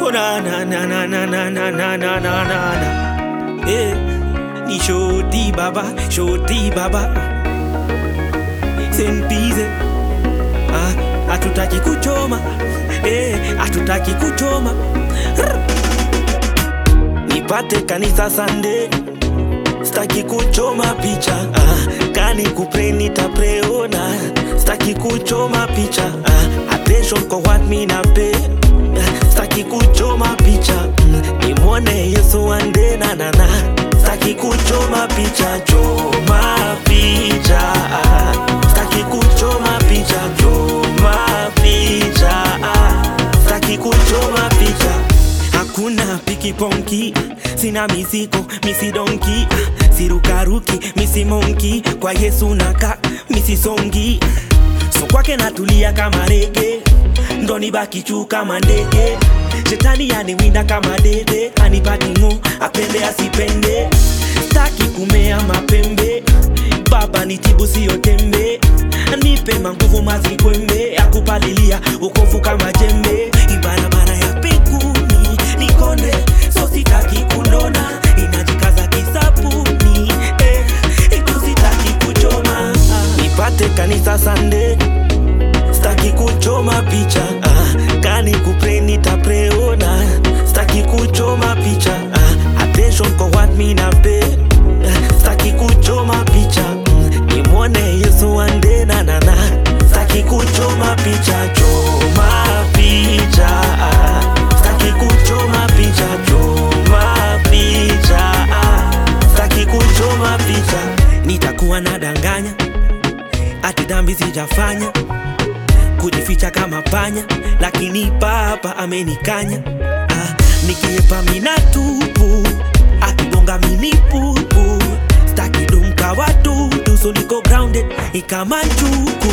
Oh na na na na na na na na na na na na. Eh, ni shoti baba, shoti baba. Sempize. Ah, hatutaki kuchoma. Eh, hatutaki kuchoma. Rr. Nipate kanisa Sunday. Staki kuchoma picha ah, kani kupre nitapreona staki kuchoma picha ah, attention kwa what me na pay ah, staki kuchoma picha mm, nimwone Yesu ande na na na staki kuchoma picha choma picha ah, staki kuchoma picha choma picha ah, staki kuchoma picha hakuna pikiponki sina misiko misidonki sirukaruki misimonki kwa yesu naka misisongi so kwake natulia kama rege ndo nibaki juu kama ndege shetani yaniwinda kama dede anipati ng'o apende asipende staki kumea mapembe baba nitibu siyo tembe nipe manguvu mazikwembe akupalilia ukovu kama jembe ibarabara ya pekuni nikonde so sitaki kunona inajikaza kisapuni eh, itu sitaki kuchoma nipate kanisa sande staki kuchoma picha ah, kani kupre nitapreona staki kuchoma picha ah, attention kwa what me na pay ah, staki kuchoma picha mm, nimwone yesu ande na na na staki kuchoma picha choma picha ah, staki kuchoma picha choma picha ah, staki kuchoma picha nitakuwa nadanganya ati dhambi sijafanya kujificha kama panya lakini papa amenikanya ah, nikiepa mina tupu akigonga minipupu staki dumka watutu so niko grounded ikama njuku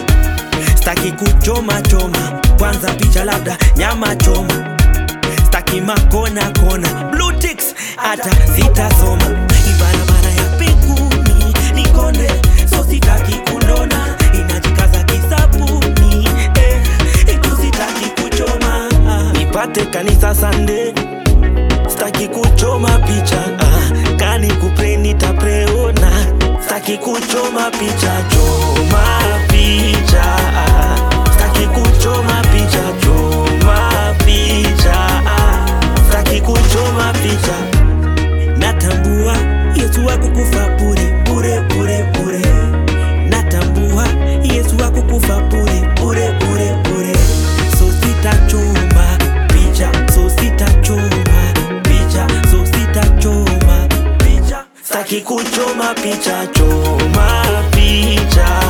staki kuchoma choma kwanza picha labda nyama choma staki makona kona blue ticks hata sitasoma ibarabara ya pekuni nikonde so sitaki kunona inajikaza kisapuni eh, itu sitaki kuchoma nipate kanisa sande staki kuchoma picha ah, kani kupre nitapreona staki kuchoma picha choma picha ah, staki kuchoma picha choma picha ah, staki kuchoma picha natambua yesu akukufa bure bure bure bure natambua yesu akukufa bure bure bure bure so sitachoma picha so sitachoma picha so sitachoma picha staki kuchoma picha choma picha